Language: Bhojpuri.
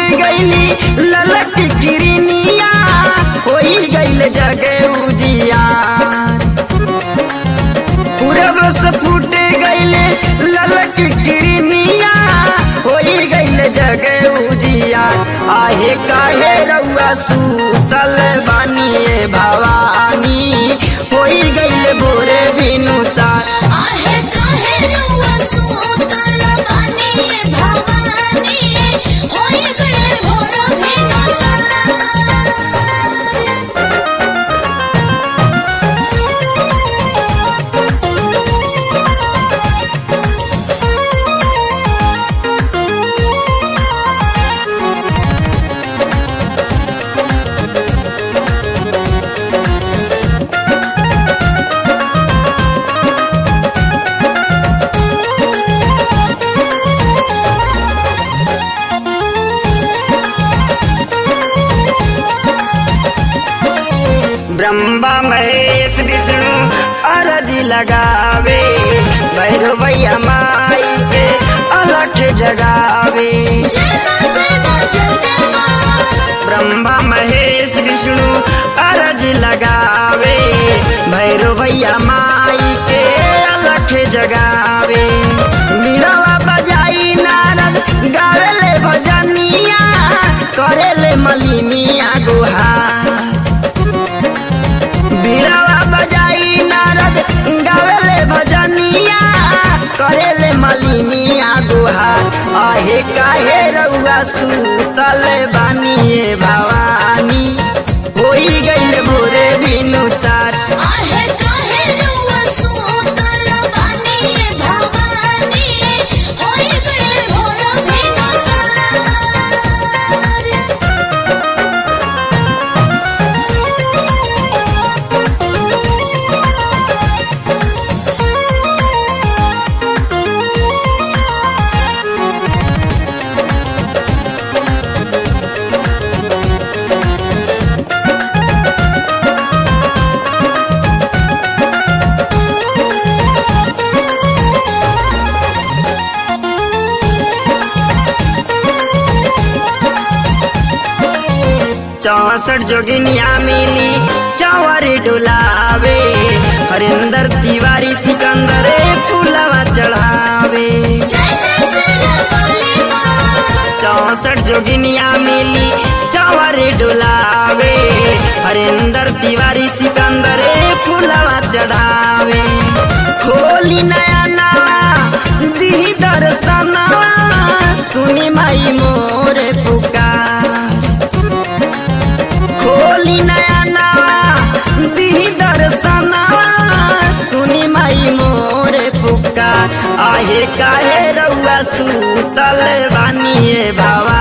गईली ललक गिरनिया होई गईल जगे उजिया पूरब से फूट गईले ललक गिरनिया होई गईल जगे उजिया आहे काहे रउआ सूतल बानिए भवानी होई गईल भोरे बिनुसा आहे काहे रउआ सुतल बानी भवानी होई गए भोर भेनसा ब्रह्मा महेश विष्णु अरज लगावे भैरवैया माई के अलख जगावे जय मां जय मां जय जय मां ब्रह्मा महेश विष्णु अरज लगावे भैरवैया माई के अलख जगावे मीरवा बजाई नारद गावेले भजनिया करेले मलिनिया गुहार बीड़ावा बजाई नारद गावेले भजनिया करेले मलिनिया गुहार आहे काहे रउआ सूतल बानिए भवानी होई गईल भोरे बिनुसार आहे काहे रउआ सुतल बानी भवानी होई गए भोर भेनसा चौसठ जोगिनिया मिली चौवर डुलावे हरिंदर तिवारी सिकंदर फूलवा चढ़ावे जय जय सरकाली मां चौसठ जोगिनिया मिली चौवर डुलावे हरिंदर तिवारी सिकंदर फूलवा चढ़ावे खोली नया नवा दी दर्शनवा सुनी माई मोर पुकार खोली नया नवा दी दर्शनवा सुनी माई मोर पुकार आहे काहे रउआ सूतल बानिए बाबा